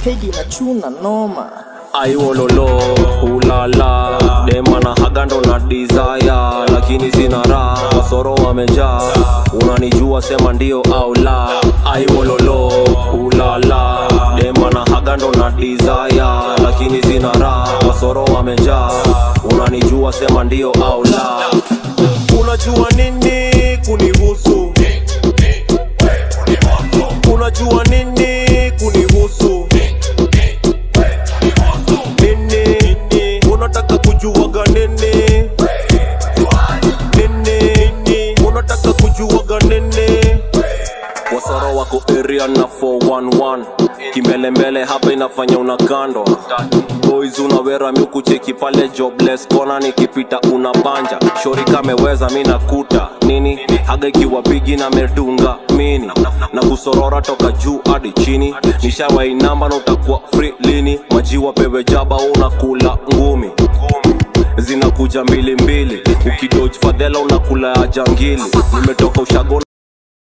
pedi na chuna noma aiwololo ulala demana hagando na desire lakini sina raha wasoro wamejaa unanijua sema ndio au la aiwololo ulala demana hagando na desire lakini sina raha wasoro wamejaa unanijua sema ndio au la unajua nini kunihusu unajua nini kunihusu nini unataka kujuaga nini nini unataka kujuaga nini wasoro wako area na 411 kimbelembele hapa inafanya unakandwa boys unawera miukucheki pale jobless kona nikipita unabanja shori kameweza mi nakuta nini haga ikiwa bigi na medunga mini na kusorora toka juu hadi chini nishawainamba na utakuwa free lini majiwa pewe jaba unakula ngumi zinakuja mbili mbili ukidoj fadhela unakula ya jangili nimetoka ushago